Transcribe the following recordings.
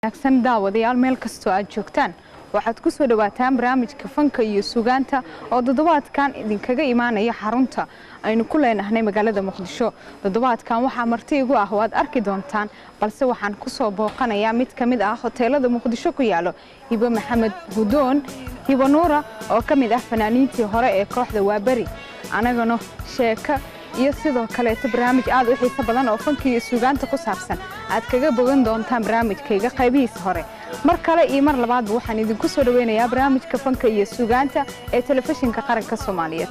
wanaagsan daawadayaal meel kastoo aad joogtaan waxaad ku soo dhawaataan barnaamijka fanka iyo sugaanta oo toddobaadkan idinkaga imaanaya xarunta aynu ku leenahnay magaalada muqdisho toddobaadkan waxaa marti igu ah waad arki doontaan balse waxaan ku soo booqanayaa mid ka mid ah hoteelada muqdisho ku yaalo hibo maxamed gudoon hibo nuura oo ka mid ah fanaaniintii hore ee kooxda waaberi anagana sheeko iyo sidoo kaleeto barnaamij aad u xiiso badan oo fanka iyo suugaanta ku saabsan aad kaga bogan doontaan barnaamijkayga qaybihiisa hore mar kale iyo mar labaadba waxaan idinku soo dhaweynayaa barnaamijka fanka iyo suugaanta ee telefishinka qaranka soomaaliyeed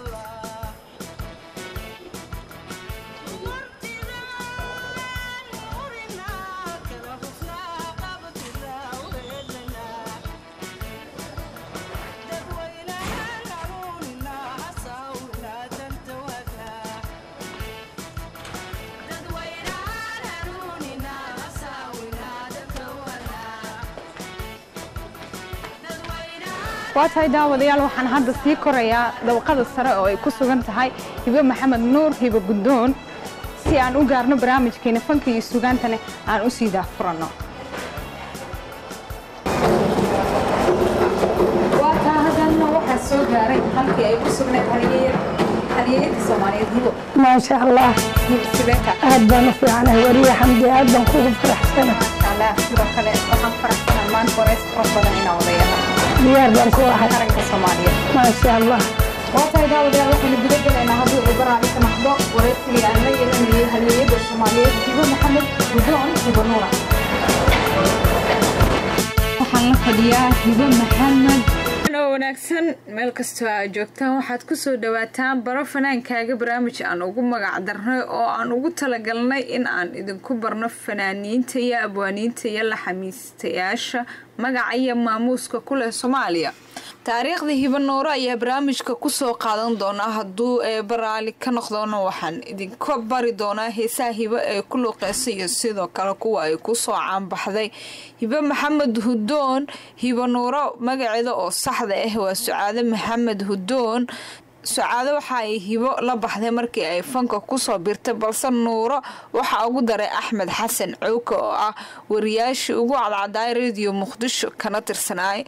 waa tahay daawadayaal waxaan hadda sii korayaa dabaqada sare oo ay ku sugan tahay hibo maxamed nuur hibo gudoon si aan u gaarno barnaamijkeena fanka iyo sugaantana aan u sii daahfuranno waa taa haddana waxaa soo gaaray halkii ay ku sugnayd halyeeyada soomaaliyeed hibo maasha allah hibo sibeeka aad baan u fiicanahay wariye xamdi aad baan kugu faraxsana maasha allah sidoo kale waxaan faraxsanahay maanta horeys qurux badan inaan wadayaha diyaar baan ku ahay qaranka soomaaliyeed maasha allah waa tahay daawadayaal waxaynu guda gelaynaa haddii uu baraaci ka noqdo waraysigii aan la yeelanayay halyeeyada soomaaliyeed hibo maxamed gudoon hibo nuura waxaan la fadhiyaa hibo maxamed oo wanaagsan meel kastoo aad joogtaan waxaad ku soo dhawaataan baro fanaankaaga barnaamij aan ugu magac darnay oo aan ugu talagalnay in aan idinku barno fanaaniinta iyo abwaaniinta iyo laxamiistayaasha magaca iyo maamuuska ku leh soomaaliya taariikhda hibo nuuro ayaa barnaamijka kusoo qaadan doonaa hadduu eeba raali ka noqdona waxaan idinka bari doonaa heesaha hibo ee ku luuqeysa iyo sidoo kale kuwa ay kusoo caanbaxday hibo maxamed hudoon hibo nuuro magaceeda oo saxda ah waa sucaade maxamed hudoon sucaado waxa ay hibo la baxday markii ay fanka kusoo birtay balse nuuro waxaa ugu daray axmed xasan cowka oo ah wariyaashii ugu cadcadaay rediyo muqdisho kana tirsanaay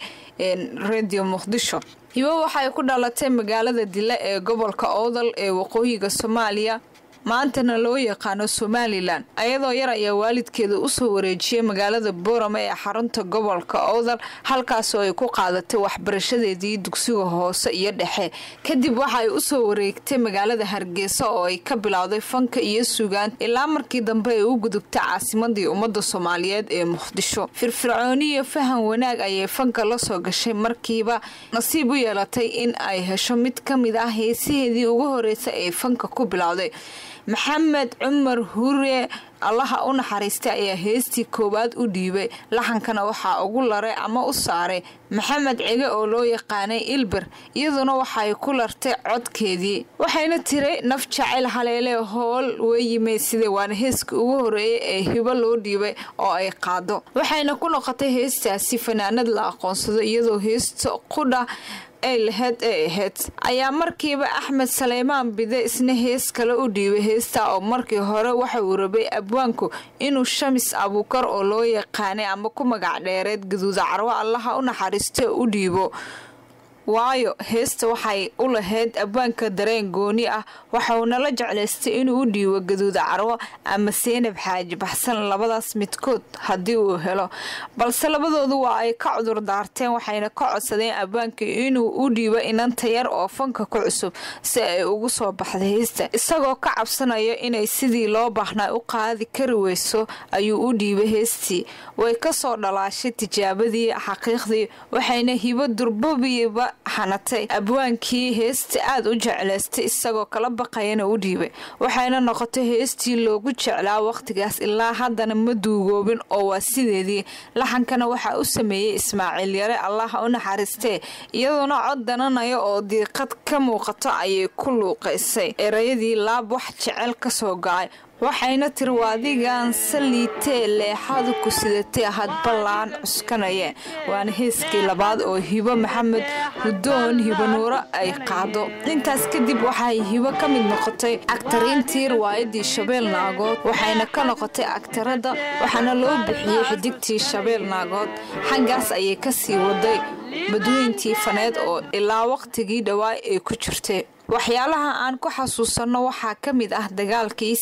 rediyo muqdisho hibo waxay ku dhalatay magaalada dile ee gobolka oodal ee waqooyiga soomaaliya maantana loo yaqaano somalilan ayadoo yar ayaa waalidkeeda usoo wareejiyay magaalada boorama ee xarunta gobolka owdal halkaasoo ay ku qaadatay waxbarashadeedii dugsiga hoose iyo dhexe kadib waxa ay usoo wareegtay magaalada hargeysa oo ay ka bilowday fanka iyo sugaan ilaa markii dambe ay u gudubtay caasimadii ummadda soomaaliyeed ee muqdisho firfircooni iyo fahan wanaag ayay fanka la soo gashay markiiba nasiib u yeelatay in ay hesho mid ka mid ah heesaheedii ugu horreysay ee fanka ku bilowday maxamed cumar hure allaha u naxariistay ayaa heestii koowaad u dhiibay laxankana waxaa ugu laray ama u saaray maxamed cige oo loo yaqaanay ilber iyaduna waxay ku lartay codkeedii waxayna tiray naf jacayl haleele hool weeyimay sida waana heeska ugu horeeyay ee hibo loo dhiibay oo ay qaado waxayna ku noqotay heestaasi fanaanad la aqoonsado iyadoo heesta qudha ay laheyd ee ahayd ayaa markiiba axmed saleymaan bide isna hees kale u dhiibay heestaa oo markii hore waxa uu rabay abwaanku inuu shamis abuukar oo loo yaqaanay ama ku magac dheereed gaduuda carwo allaha u naxariista u dhiibo waayo heesta waxay u lahayd abwaanka dareen gooni ah waxauna la jeclaystay inuu u dhiibo gaduuda carwo ama seenab xaaji baxsan labadaas midkood haddii uu helo balse labadoodu waa ay ka cudur daarteen waxayna ka codsadeen abwaanka inuu u dhiibo inanta yar oo fanka ku cusub si ay ugu soo baxday heesta isagoo ka cabsanaya inay sidii loo baahnaa u qaadi kari weyso ayuu u dhiibay heestii way kasoo dhalaashay tijaabadii xaqiiqdii waxayna hibo durbabiiba xanatay abwaankii heesta aad u jeclaystay isagoo kala baqayana u dhiibay waxayna noqotay heestii loogu jeclaa wakhtigaas ilaa haddana ma duugoobin oo waa sideedii laxankana waxaa u sameeyey ismaaciil yare allaha u naxariistee iyadoona cod dananaya oo diiqad ka muuqato ayay ku luuqaysay erayadii laab wax jecel kasoo gacay waxayna tiri waa adigaan saliitee leexadu ku sidatay hadballaan cuskanaya waana heeskii labaad oo hibo maxamed hudoon hibo nuuro ay qaado intaas kadib waxay hibo ka mid noqotay agtariintii riwaayadii shabeel naagood waxayna ka noqotay agtarada waxaana loo bixiyey xidigtii shabeel naagood xaggaas ayay kasii waday badweyntii faneed oo ilaa waqtigii dhawaa ay ku jirtay waxyaalaha aan ku xasuusanno waxaa ka mid ah dagaalkii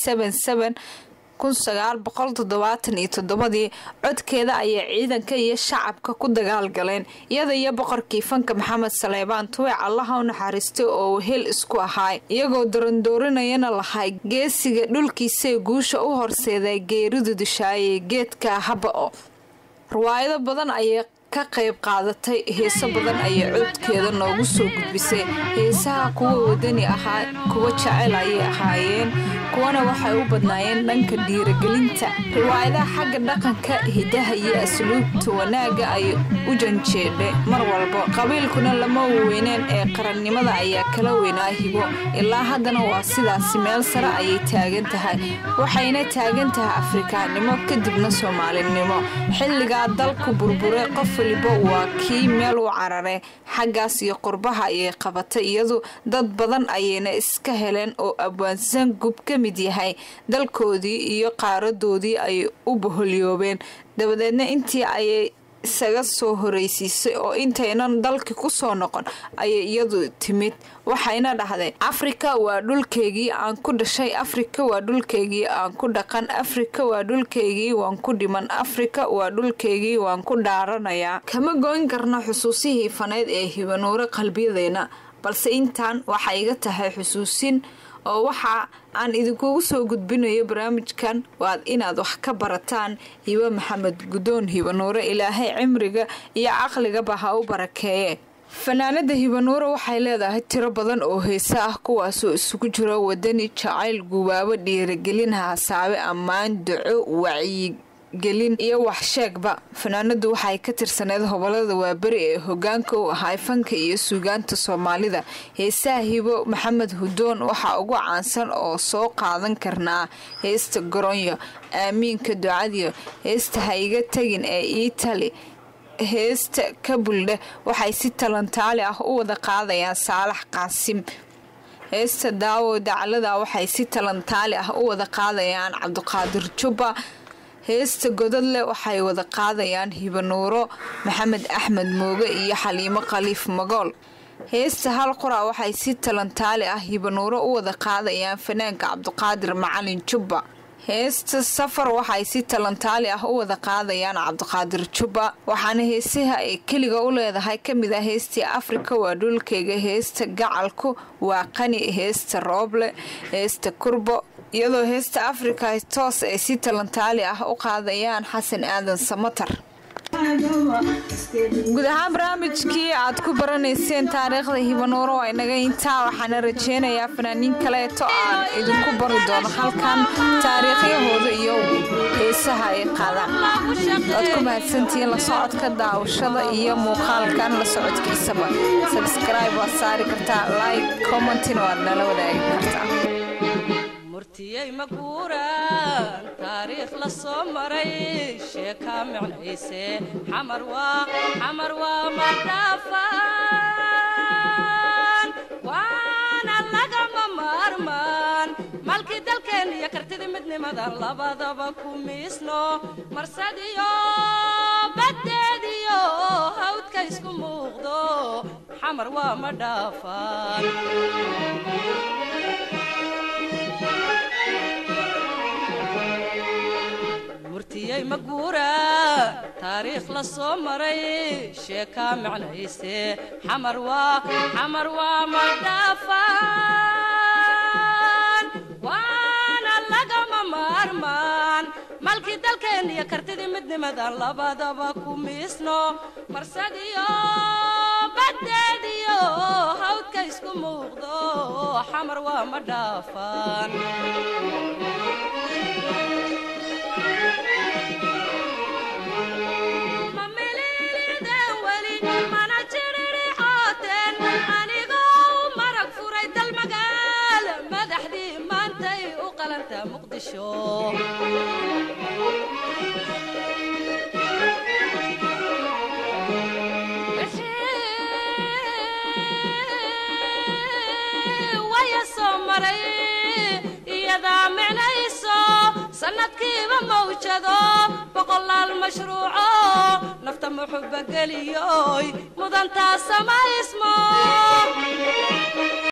ii codkeeda ayay ciidanka iyo shacabka ku dagaalgaleen iyada iyo boqorkii fanka maxamed saleebaan tuwec allaha u naxariistay oo wehel isku ahaay iyagoo darandoorinayana lahay geesiga dhulkiisae guusha u horseeday geeridu dishaayay geedka haba-o riwaayado badan ayay ka qayb qaadatay heeso badan ayay codkeeda noogu soo gudbisay heesaha kuwa wadani ahaa kuwa jecel ayay ahaayeen kuwana waxay u badnaayeen dhanka dhiiragelinta riwaayadaha xagga dhaqanka hidaha iyo asluubta wanaagga ayay u janjeedhay mar walba qabiilkuna lama weyneen ee qarannimada ayaa kala weynaa hibo ilaa haddana waa sidaasi meel sare ayay taagan tahay waxayna taagan tahay afrikaannimo kadibna soomaalinimo xilligaa dalku burburay qof waliba waa kii meel u carare xaggaas iyo qurbaha ayay qabatay iyadu dad badan ayayna iska heleen oo abwaansan gub ka mid yahay dalkoodii iyo qaaradoodii ay u boholyoobeen dabadeedna intii ayay isaga soo horeysiisay oo intaynan dalki ku soo noqon ayay iyadu timid waxayna dhahday afrika waa dhulkeygii aan ku dhashay afrika waa dhulkeygii aan ku dhaqan afrika waa dhulkeygii waan ku dhiman afrika waa dhulkeygii waan ku dhaaranayaa kama goyn karna xusuusihii faneyd ee hibanuure qalbiyadeena balse intaan waxaa iga tahay xusuusin oo waxa aan idinkugu soo gudbinayo barnaamijkan waad inaad wax ka barataan hibo maxamed gudoon hibanuure ilaahay cimriga iyo caqligaba ha u barakeeye fanaanada hibanuure waxay leedahay tiro badan oo heese ah kuwaasoo isugu jiro wadani jacayl gubaabo dhiiragelin haasaabe ammaan duco wacyi gelin iyo waxsheegba fanaanadu waxay ka tirsaneed hobolada waaberi ee hogaanka u ahay fanka iyo suugaanta soomaalida heesaha hibo maxamed hudoon waxaa ugu caansan oo soo qaadan karnaa heesta goronyo aamiinka ducadiyo heesta ha iga tegin ee iitali heesta kabuldhe waxay si talantaali ah u wada qaadayaan saalax qaasim heesta daawo daclada waxay si talantaali ah u wada qaadayaan cabdiqaadir jubba heesta godadle waxay wada qaadayaan hibanuuro maxamed axmed mooge iyo xaliimo khaliif magool heesta hal qura waxay si talantaali ah hibanuuro u wada qaadayaan fanaanka cabdiqaadir macalin jubba heesta safar waxay si talantaali ah u wada qaadayaan cabdiqaadir jubba waxaana heesaha ay keliga u leedahay kamid ah heestii afrika waa dhulkeyga heesta gacalku waa qani heesta rooble heesta kurbo iyadoo heesta afrika toos ay si talantaali ah u qaadayaan xasan aadan samatar guud ahaan barnaamijkii aad ku baranayseen taariikhda hibanuuro waa inaga intaa waxaana rajeynayaa fanaaniin kaleeto aan idinku bari doono halkan taariikhyahooda iyo heesaha ay qaadaan waad ku mahadsantihiin la socodka daawashada iyo muuqaalkan la socodkiisaba sabscribe waad saari kartaa like commentina waad nala wadaagi kartaa murtiyey maguuraan taariikh la soo maray sheekaa micnayse xamar waa xamar waa madhaafaan waana lagama maarmaan malkii dalkeen iyo kartidii midnimadan labadaba ku miisno marsadiyo baddeediyo hawdka isku muuqdo xamar waa madhaafaan murtiyey maguura taariikh la soo maray sheekaa micnayse xamar waa xamar waa madhaafaan waana lagama maarmaan malkii dalkeen iyo kartidii midnimadan labadaba ku miisno marsadiyo baddeediyo hawdka isku muuqdo xamar waa madhaafaan anigoo marag furay dal magaal madaxdii maantay u qalantaa muqdisho waya soo maray iyadaa micnayso sannadkiiba mawjado boqolaal mashruuco nafta muxuba geliyoy mudantaa samaysmo